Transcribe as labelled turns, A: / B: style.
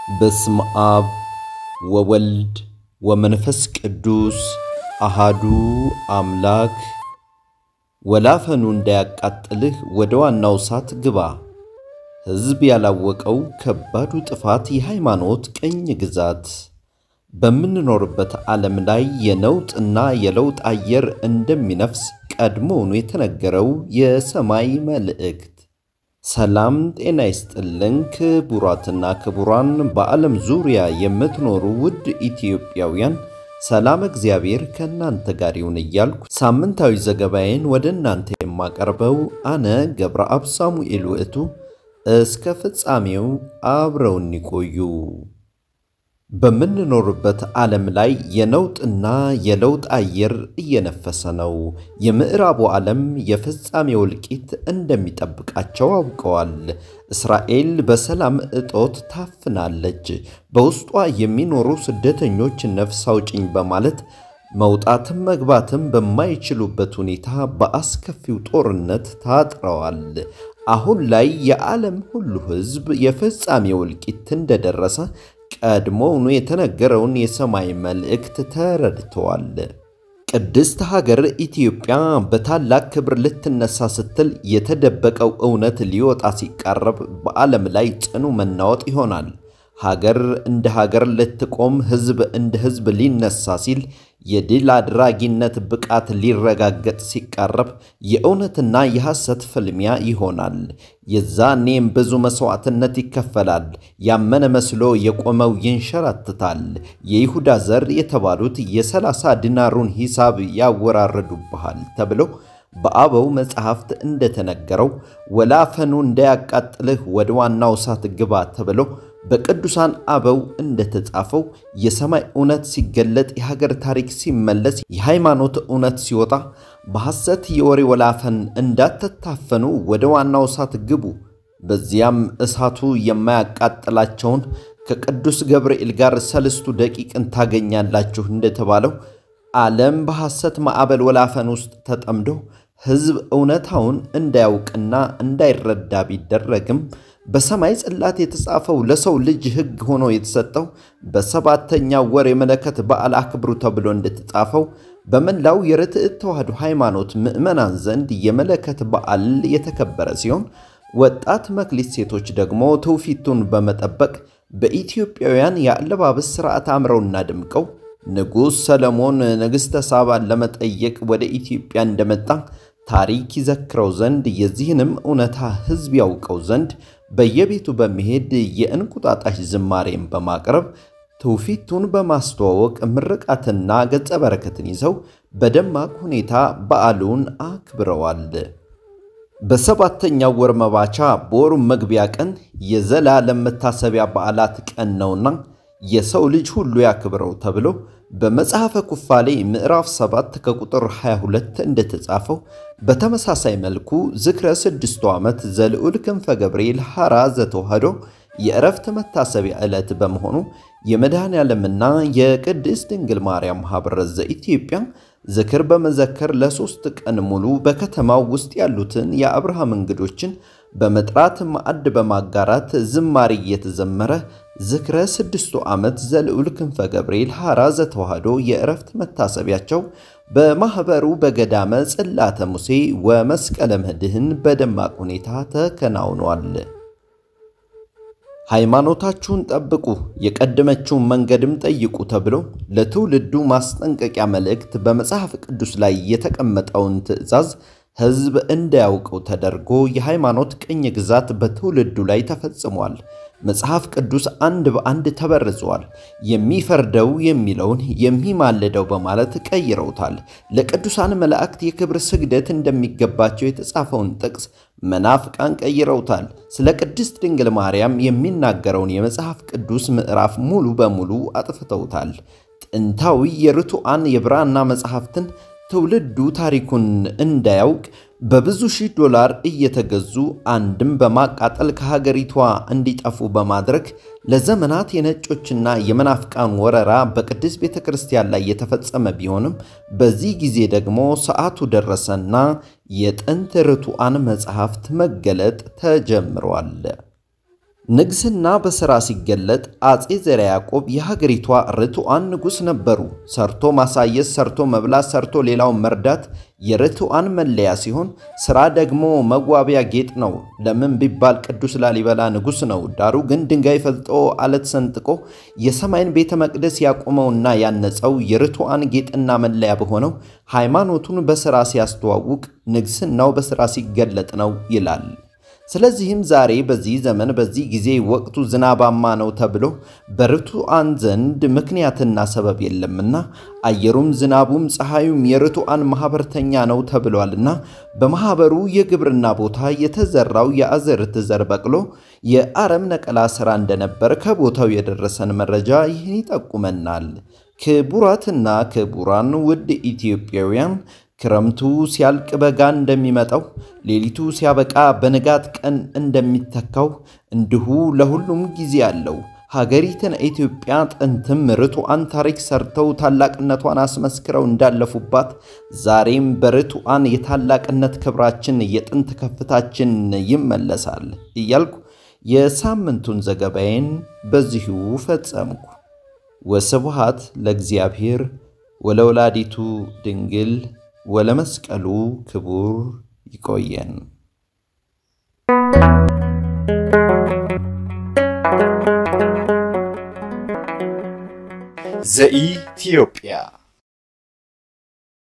A: በስመ አብ ወወልድ ወመንፈስ ቅዱስ አሃዱ አምላክ። ወላፈኑ እንዳያቃጥልህ ወደ ዋናው እሳት ግባ። ሕዝብ ያላወቀው ከባዱ ጥፋት የሃይማኖት ቅኝ ግዛት። በምንኖርበት ዓለም ላይ የነውጥና የለውጥ አየር እንደሚነፍስ ቀድሞውኑ የተነገረው የሰማይ መልእክት። ሰላም ጤና ይስጥልን ክቡራትና ክቡራን፣ በዓለም ዙሪያ የምትኖሩ ውድ ኢትዮጵያውያን ሰላም እግዚአብሔር ከእናንተ ጋር ይሁን እያልኩ ሳምንታዊ ዘገባዬን ወደ እናንተ የማቀርበው አነ ገብረአብ ሳሙኤል ውእቱ፣ እስከ ፍጻሜው አብረውን ይቆዩ። በምንኖርበት ዓለም ላይ የነውጥና የለውጥ አየር እየነፈሰ ነው። የምዕራቡ ዓለም የፍጻሜ እልቂት እንደሚጠብቃቸው አውቀዋል። እስራኤል በሰላም እጦት ታፍናለች። በውስጧ የሚኖሩ ስደተኞች ነፍስ አውጭኝ በማለት መውጣትም መግባትም በማይችሉበት ሁኔታ በአስከፊው ጦርነት ታጥረዋል። አሁን ላይ የዓለም ሁሉ ሕዝብ የፍጻሜው እልቂት እንደደረሰ ቀድሞውኑ የተነገረውን የሰማይ መልእክት ተረድተዋል። ቅድስት ሀገር ኢትዮጵያ በታላቅ ክብር ልትነሳ ስትል የተደበቀው እውነት ሊወጣ ሲቃረብ በዓለም ላይ ጽኑ መናወጥ ይሆናል። ሀገር እንደ ሀገር ልትቆም፣ ሕዝብ እንደ ሕዝብ ሊነሳ ሲል የድል አድራጊነት ብቃት ሊረጋገጥ ሲቃረብ የእውነትና የሐሰት ፍልሚያ ይሆናል። የዛኔም ብዙ መሥዋዕትነት ይከፈላል። ያመነ መስሎ የቆመው ይንሸራትታል። የይሁዳ ዘር የተባሉት የሰላሳ ዲናሩን ሂሳብ ያወራረዱብሃል ተብሎ በአበው መጽሐፍት እንደተነገረው ወላፈኑ እንዳያቃጥልህ ወደ ዋናው እሳት ግባ ተብሎ በቅዱሳን አበው እንደተጻፈው የሰማይ እውነት ሲገለጥ፣ የሀገር ታሪክ ሲመለስ፣ የሃይማኖት እውነት ሲወጣ በሐሰት የወሬ ወላፈን እንዳትታፈኑ ወደ ዋናው እሳት ግቡ። በዚያም እሳቱ የማያቃጥላቸውን ከቅዱስ ገብርኤል ጋር ሰልስቱ ደቂቅን ታገኛላችሁ እንደተባለው ዓለም በሐሰት ማዕበል ወላፈን ውስጥ ተጠምዶ ሕዝብ እውነታውን እንዳያውቅና እንዳይረዳ ቢደረግም በሰማይ ጽላት የተጻፈው ለሰው ልጅ ሕግ ሆኖ የተሰጠው በሰባተኛው ወር የመለከት በዓል አክብሩ ተብሎ እንደተጻፈው በመላው የርትዕት ተዋሕዶ ሃይማኖት ምዕመናን ዘንድ የመለከት በዓል የተከበረ ሲሆን ወጣት መክሊት ሴቶች ደግሞ ትውፊቱን በመጠበቅ በኢትዮጵያውያን የአለባበስ ሥርዓት አምረውና ድምቀው ንጉሥ ሰለሞን ንግሥተ ሳባን ለመጠየቅ ወደ ኢትዮጵያ እንደመጣ ታሪክ ይዘክረው ዘንድ የዚህንም እውነታ ሕዝብ ያውቀው ዘንድ በየቤቱ በመሄድ የእንቁጣጣሽ ዝማሬን በማቅረብ ትውፊቱን በማስተዋወቅ ምርቃትና ገጸ በረከትን ይዘው በደማቅ ሁኔታ በዓሉን አክብረዋል። በሰባተኛው ወር መባቻ በወሩ መግቢያ ቀን የዘላለም መታሰቢያ በዓላት ቀን ነውና የሰው ልጅ ሁሉ ያክብረው ተብሎ በመጽሐፈ ኩፋሌ ምዕራፍ 7 ከቁጥር 22 እንደተጻፈው በተመሳሳይ መልኩ ዝክረ ስድስቱ ዓመት ዘልዑል ክንፈ ገብርኤል ሐራ ዘተዋሕዶ የዕረፍት መታሰቢያ ዕለት በመሆኑ የመድኃኔ ዓለምና የቅድስት ድንግል ማርያም ማኅበረ ዘኢትዮጵያ ዝክር በመዘከር ለሦስት ቀን ሙሉ በከተማው ውስጥ ያሉትን የአብርሃም እንግዶችን በመጥራት ማዕድ በማጋራት ዝማሬ እየተዘመረ ዝክረ ስድስቱ ዓመት ዘልዑል ክንፈ ገብርኤል ሐራ ዘተዋሕዶ የዕረፍት መታሰቢያቸው በማኅበሩ በገዳመ ጽላተ ሙሴ ወመስቀለ ምድኅን በደማቅ ሁኔታ ተከናውኗል። ሃይማኖታችሁን ጠብቁ፣ የቀደመችውን መንገድም ጠይቁ ተብሎ ለትውልዱ ማስጠንቀቂያ መልእክት በመጽሐፍ ቅዱስ ላይ የተቀመጠውን ትእዛዝ ሕዝብ እንዳያውቀው ተደርጎ የሃይማኖት ቅኝ ግዛት በትውልዱ ላይ ተፈጽሟል። መጽሐፍ ቅዱስ አንድ በአንድ ተበርዟል። የሚፈርደው የሚለውን የሚማልደው በማለት ቀይረውታል። ለቅዱሳን መላእክት የክብር ስግደት እንደሚገባቸው የተጻፈውን ጥቅስ መናፍቃን ቀይረውታል። ስለ ቅድስት ድንግል ማርያም የሚናገረውን የመጽሐፍ ቅዱስ ምዕራፍ ሙሉ በሙሉ አጥፍተውታል። ጥንታዊ የርቱዓን የብራና መጽሐፍትን ትውልዱ ታሪኩን እንዳያውቅ በብዙ ሺህ ዶላር እየተገዙ አንድም በማቃጠል ከሀገሪቷ እንዲጠፉ በማድረግ ለዘመናት የነጮችና የመናፍቃን ወረራ በቅድስት ቤተ ክርስቲያን ላይ የተፈጸመ ቢሆንም በዚህ ጊዜ ደግሞ ሰዓቱ ደረሰና የጥንት ርቱዓን መጽሐፍት መገለጥ ተጀምሯል። ንግስና በሥራ ሲገለጥ አጼ ዘርዓ ያዕቆብ የሀገሪቷ ርቱዓን ንጉሥ ነበሩ። ሰርቶ ማሳየት፣ ሰርቶ መብላት፣ ሰርቶ ሌላውን መርዳት የርቱዓን መለያ ሲሆን ሥራ ደግሞ መዋቢያ ጌጥ ነው። ለምን ቢባል ቅዱስ ላሊበላ ንጉሥ ነው። ዳሩ ግን ድንጋይ ፈልጦ አለት ሰንጥቆ የሰማይን ቤተ መቅደስ ያቆመውና ያነጸው የርቱዓን ጌጥና መለያ በሆነው ሃይማኖቱን በሥራ ሲያስተዋውቅ፣ ንግስናው በሥራ ሲገለጥ ነው ይላል። ስለዚህም ዛሬ በዚህ ዘመን በዚህ ጊዜ ወቅቱ ዝናባማ ነው ተብሎ በርቱዓን ዘንድ ምክንያትና ሰበብ የለምና አየሩም ዝናቡም ፀሐዩም የርቱዓን ማኅበርተኛ ነው ተብሏልና በማኅበሩ የግብርና ቦታ የተዘራው የአዝርዕት ዘር በቅሎ የአረም ነቀላ ሥራ እንደነበር ከቦታው የደረሰን መረጃ ይህን ይጠቁመናል። ክቡራትና ክቡራን ውድ ኢትዮጵያውያን ክረምቱ ሲያልቅ በጋ እንደሚመጣው ሌሊቱ ሲያበቃ በንጋት ቀን እንደሚተካው እንዲሁ ለሁሉም ጊዜ አለው። ሀገሪትን ኢትዮጵያ ጥንትም ርቱዓን ታሪክ ሰርተው ታላቅነቷን አስመስክረው እንዳለፉባት ዛሬም በርቱዓን የታላቅነት ክብራችን የጥንት ከፍታችን ይመለሳል እያልኩ የሳምንቱን ዘገባዬን በዚሁ ፈጸምኩ። ወስብሐት ለእግዚአብሔር ወለወላዲቱ ድንግል ወለመስቀሉ ክቡር ይቆየን።
B: ዘኢትዮጵያ